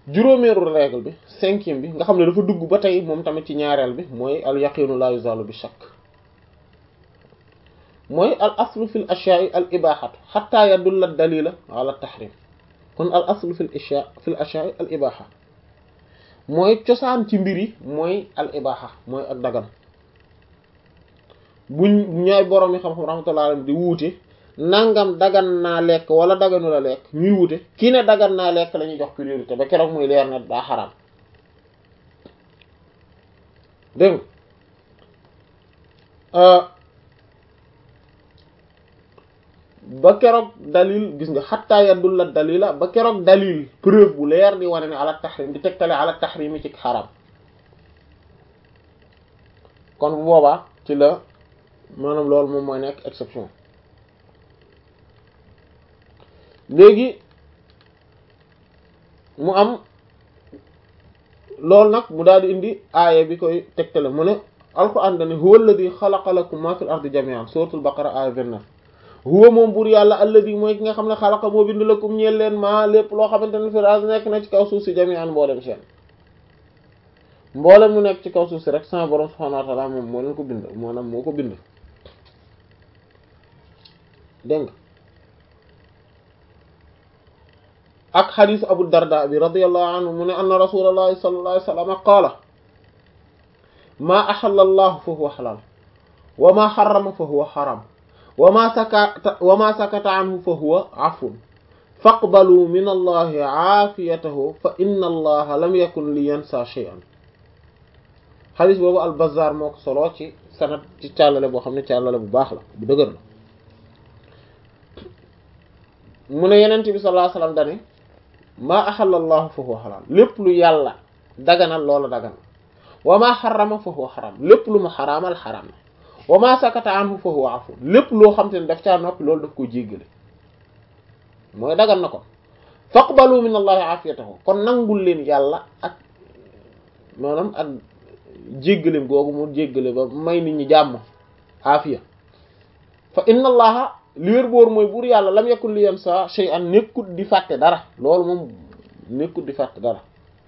juróomeeru règle bi cinquième bi nga xam ne dafa dugg ba tey moom tamit ci ñaareel bi mooy al yaqinu la yuzalu bi shakk mooy al aslu fil ashya'i al ibahatu hatta yadulla dalila ala tahrim kon al aslu fil ashya fil ashya'i al ibaha mooy cosaan ci mbir yi mooy al ibaha mooy ak dagan buñ ñaay borom yi xam-xam rahmatullahi alayhi di wuute nangam dagan naa lekk wala daganu la lekk ñuy wuute kii ne dagan naa lekk la ñuy jox priorité ba keroog muy leer na daa xaraam dégg ba keroog dalil gis nga xattaa yaddul la dalila ba keroog dalil preuve bu leer di wane ne ala tahrim di tegtale ala tahrim yi ci xaraam kon bu boobaa ci la maanaam loolu moom mooy nekk exception léegi mu am loolu nag mu daal di indi aaya bi koy tegtale mu ne alquran dane huwa alladi xalaqa lakum ma fil ardi jami'an suratul baqara aaya 29 huwa moom buur yàlla alladi mooy ki nga xam ne xalaqa moo bind lakum ñeel leen maa lépp loo xamante ne fil ardi nekk na ci kaw suuf si jami'an mboolem seen mboolem mu nekk ci kaw suuf si rek sama borom subhanahu wa ta'ala moom moo leen ko bind maanaam moo ko bind dégg nga ak xadiis abu darda bi radiyallahu anhu mu ne anna rasulallahi sallallahu alayhi wa sallam qaala maa axalla allahu fa huwa xalaal wa maa xarama fa huwa xaram wa maa sakata wa maa sakata anhu fa huwa afun faqbalu min allahi aafiyatahu fa inna allaha lam yakun li yansa shay'an xadiis boobu al bazaar moo ko solo ci sanad ci càllale boo xam ne càllale bu baax la bu dëgër la mu ne yenent bi sallallahu alayhi wasallam dane maa axalla allahu fa huwa xalaal lépp lu yàlla daganal loola daganal wa maa xarama fa huwa xaram lépp lu mu xaraamal xaram na wa maa sakata anhu fa huwa afu lépp loo xam te ne daf caa noppi loolu daf ko jéggale mooy dagan na ko faqbalu min allahi afiyatahu kon nangul leen yàlla ak maanaam ak jéggaleem googu mu jéggale ba may nit ñi jàmm afiya fa inna allaha li wér boor mooy buur yàlla lam yakun li yansa shay'an nekkut di fàtte dara loolu moom nekkut di fàtte dara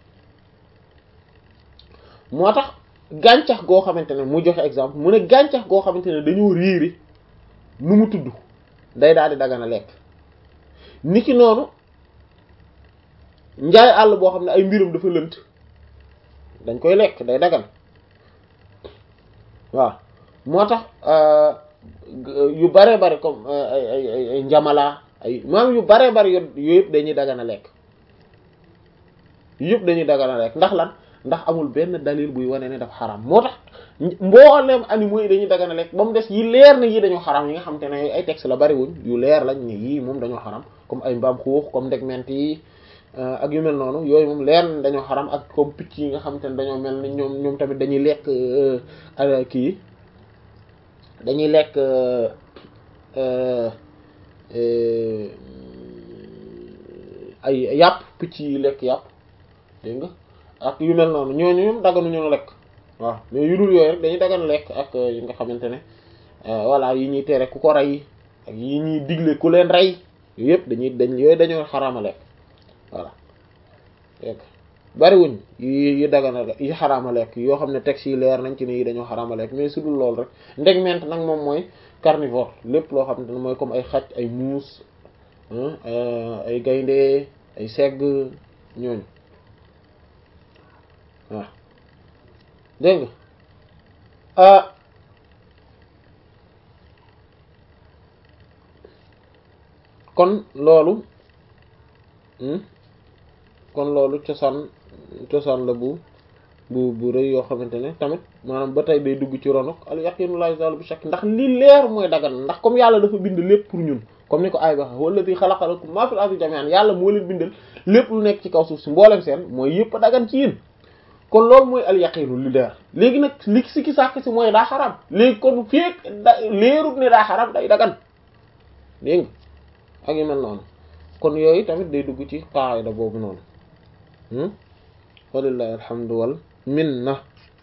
moo tax gàncax goo xamante ne mu joxe exemple mu ne gàncax goo xamante ne dañoo réeri nu mu tudd day daal di dagana lekk niki noonu njaay àll boo xam ne ay mbiram dafa lënt dañ koy lekk day dagan waaw moo tax yu bare bare comme ay ay ay ay njamala ay maam yu bare bare yo yooyu yëpp dañuy dagana lekk yëpp dañuy dagana lekk ndax lan ndax amul benn dalil buy wane ne dafa xaram moo tax mboolem animaux yi dañuy dagana lekk ba mu des yi leer na yii dañoo xaram yi nga xam te ne ay texte la bariwuñ yu leer lañ ne yii moom dañoo xaram comme ay mbaam xuux comme ndegment yi ak yu mel noonu yooyu moom leer na dañoo xaram ak comme picc yi nga xam te ne dañoo mel ni ñoom ñoom tamit dañuy lekk kii dañuy lekk ay yàpp picc yi lekk yàpp dégg nga ak yu mel noonu ñooñu ñoom daganu ñu lekk waaw mais yu dul yooyu rek dañuy dagan lekk ak yi nga xamante ne voilà yi ñuy tere ku ko rey ak yi ñuy digle ku leen rey yooyu yëpp dañuy dañ yooyu dañoo xaraama lekk voilà lekk bariwuñ yi yi dagana yi xaraama lekk yoo xam ne texte yi leer nañ ci ne yi dañoo xaraama lekk mais su dul loolu rek ndegment nag moom mooy carnivore lépp loo xam ne mooy comme ay xaj ay muus ay gaynde ay segg ñooñu waaw dégg nga kon loolu kon loolu cosaan cosaan la bu bu bu rëy yoo xamante ne tamit maanaam ba tey day dugg ci ronok al yaqinu la yazalu bi shakk ndax li leer mooy dagan ndax comme yàlla dafa bind lépp pour ñun comme ni ko ay wax walladi xalaqa lakum ma fil ardi jami'an yàlla moo leen bindal lépp lu nekk ci kaw suuf si mboolem seen mooy yëpp a dagan ci yéen kon loolu mooy al yaqinu li leer léegi nag li si ki sàkk si mooy daa xaram léegi kon feek da leerut ne daa xaram day dagan dégg nga ak yu mel noonu kon yooyu tamit day dugg ci qaida boobu noonu walillahi alhamdu wal minna